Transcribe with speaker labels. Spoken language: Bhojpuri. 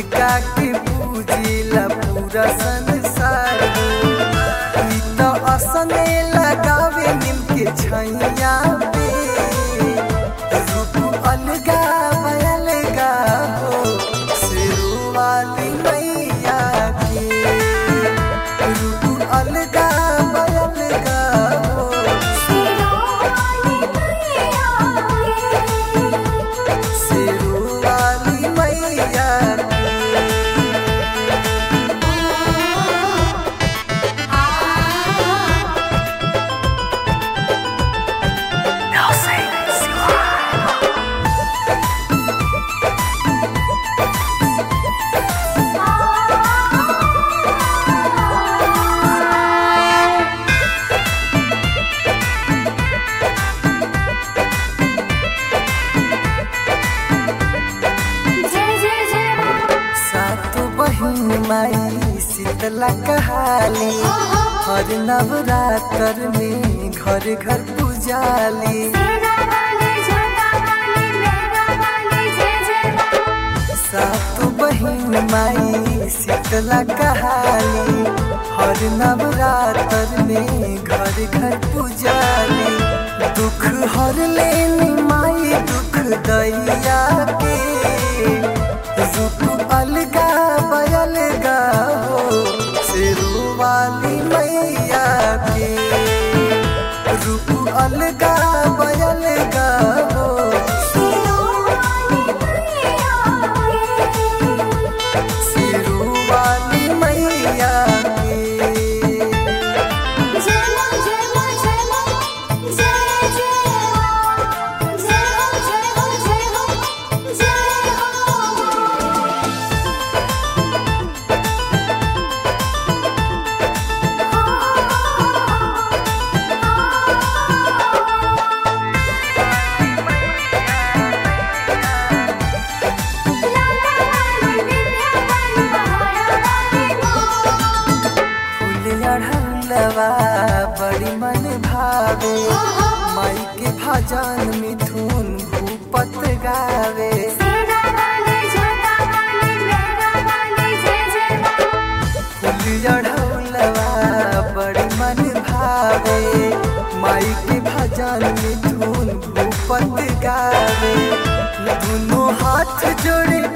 Speaker 1: इनका के पूजिला पूरा संसार हो ई तो असने लगावे नीम के छैया पे रूप अलगा बयलगा हो सिरू वाली मैया के रूप अलगा बयलगा हो सिरू वाली मैया के सातो बहिन माई शीतला कहाली हर नवरात्र में घर घर पूजाली सातो बहिन माई शीतला कहाली हर नवरात्र में घर घर पूजाली दुख हर लेनी माई दुख दैया के रूप अलगा बयलगा हो सिरू वाली मैया के रूप अलगा बयलगा हो सिरू वाली मैया के फूल अढ़लवा बड़ी मन भावे माई के भजन मिथुन भूपत गावे फूल अढ़लवा बड़ी मन भावे माई के भजन मिथुन भूपत गावे दोनों हाथ जोड़े